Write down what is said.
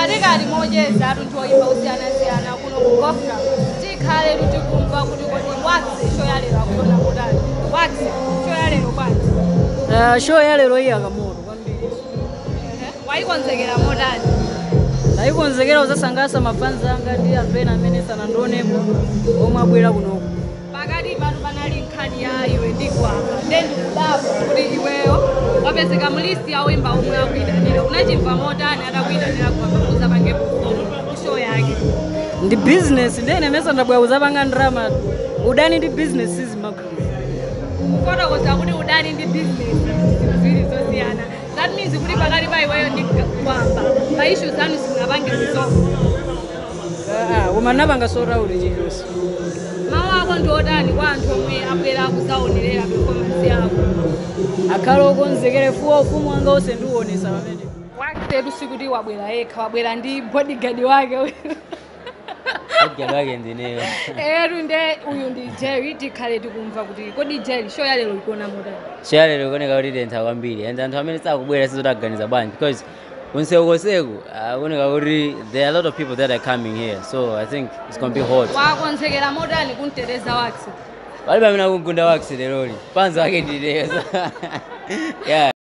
katikati mocheza atu ndioyimba kusiyanasiyana kuno ku gofra tikhale tutikumva kuti kodi watsi show ya lero akutona kutani watsi show ya lero bwanji Uh, show ya lero iyi akamoto kwambiri Ehe, wayikonzekera motani ndayikonzekera kuzasangalatsa mafanzi anga ndi anthu ena amene sanandionepo omwe abwera kunoku pakati panu panali nkhani ya iwe ndi gwamba ndendikudabwa kuti iweyo wapezeka mu listi ya oyimba omwe akuyitanira unachimva motani atakuyitanira gwamba kuzapange show yake ndi business ndene mesa ndabwera kuzapanga ndrama udani ndi business sizimagwiza kufotokoza kuti udani ndi business ziwiri zosiyana that means kuti pakati pa iweyo ndi gwamba pa ishu zanu simunapange zisongo koma napanga sotauli chilichonse mawu ako ndi otani kwa anthu omwe abwera kuzaonerera performance yako akhale okonzekere fuwa ufumu wanga onse ndiuonesa pamene waketu sikuti wabwera yekha wabwera ndi bodyguard wake Bodyguard wake ndineyo etu nde uyu ndi jerry tikhale tikumva kuti kodi jerry show ya lero ikuona motani show lero ikuoneka kuti tentha kwambiri and anthu amene sakubwera sizotaganiza bwanji because kunsekoseku akuoneka kuti there are a lot of people that are coming here so i think it's gonna be hot wakonzekera motani kumteteza wakse palibe amene akugunda wakisi leroli panza wake ndineyo yeah